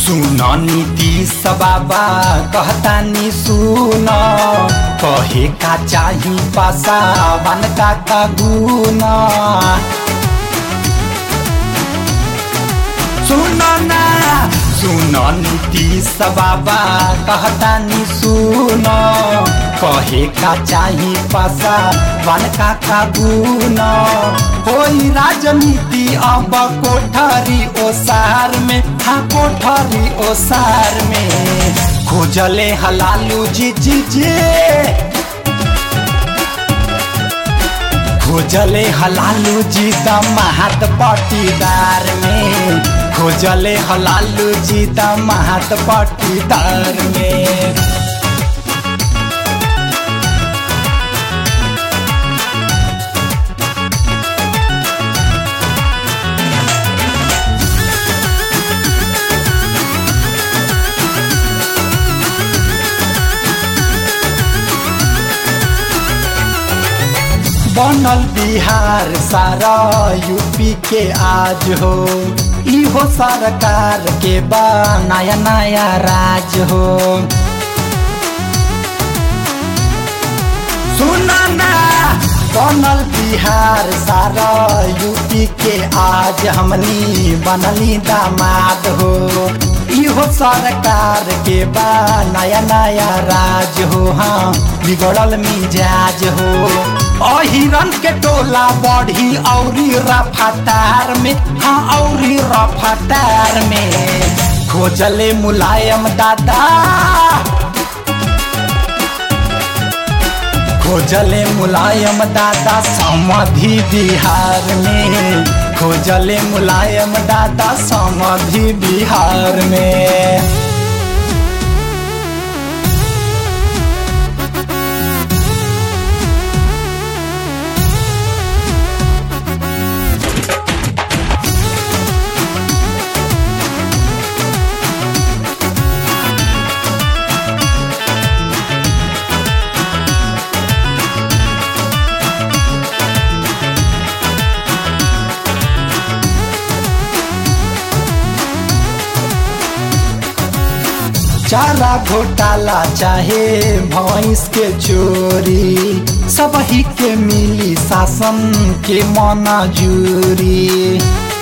सुन नीतीश बाबा कहतानी सुन कहे का चाही पासावान का का गुण सुन ना सुन नीतीश बाबा कहतानी सुन कहे का चाही पासा वन का का गुण होई राजनीति अब कोठरी ओसार में हाँ कोठरी ओसार में खोजले हलालू जी जी जी खोजले हलालू जी द महत पटीदार में खोजले हलालू जी द महत पटीदार में बनल बिहार सारा यूपी के आज हो इहो सरकार के बा नया नया राज हो सुना ना बनल बिहार सारा यूपी के आज हमनी बनली दामाद हो इहो सरकार के बा नया नया राज हो हाँ बिगड़ल मिजाज हो अहिरन के टोला बढ़ी औरी रफतार में हाँ औरी रफतार में खोजले मुलायम दादा खोजले मुलायम दादा समाधि बिहार में खोजले मुलायम दादा समाधि बिहार में चारा घोटाला चाहे भैंस के चोरी सब ही के मिली शासन के मनाजूरी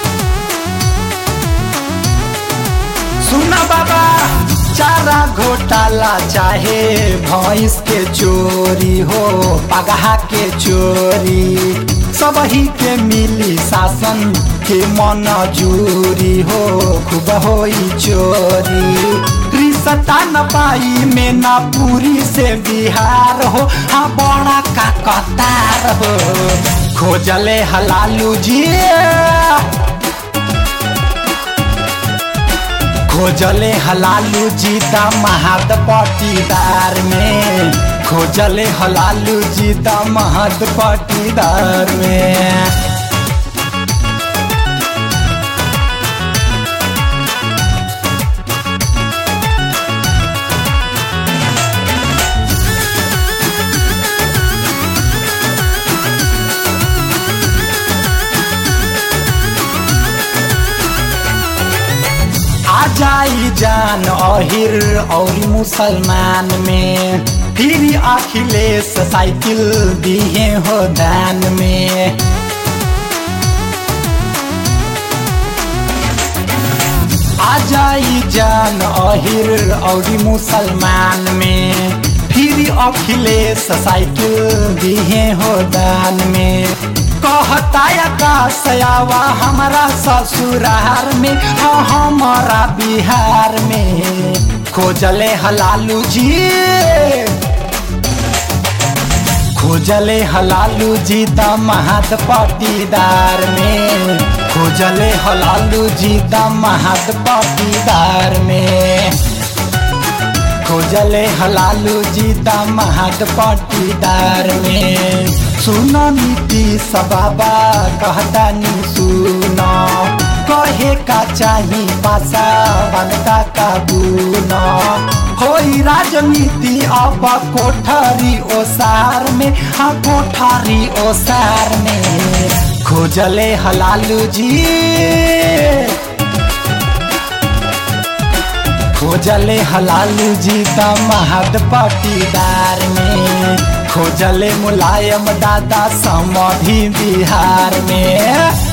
सुना बाबा चारा घोटाला चाहे भैंस के चोरी हो पगहा के चोरी सब ही के मिली शासन के मनजूरी हो खूब होई चोरी सता न पाई में ना पूरी से बिहार हो हाँ बड़ा का कतार हो खोजले हलालू जी खोजले हलालू जी द महद पटीदार में खोजले हलालू जी द महद पटीदार में जाई जान अहिर और मुसलमान में फिर अखिलेश साइकिल दिए हो दान में आ जाई जान अहिर और मुसलमान में फिर अखिलेश साइकिल दिए हो दान में कहता आकाशयावा हमारा ससुरार में हाँ हमारा बिहार में खोजले हलालू जी खोजले हलालू जी द महत पटीदार में खोजले हलालू जी द महत पटीदार में खोजले हलालू जी द महत पटीदार में सुन नीतीश बाबा कहतानी सुन कहे का चाही पासा बनता का गुन होई राजनीति अब कोठरी ओसार में हाँ कोठरी ओसार में खोजले हलालू जी खोजले हलाल जी महद पटीदार में खोजले मुलायम दादा समधि बिहार में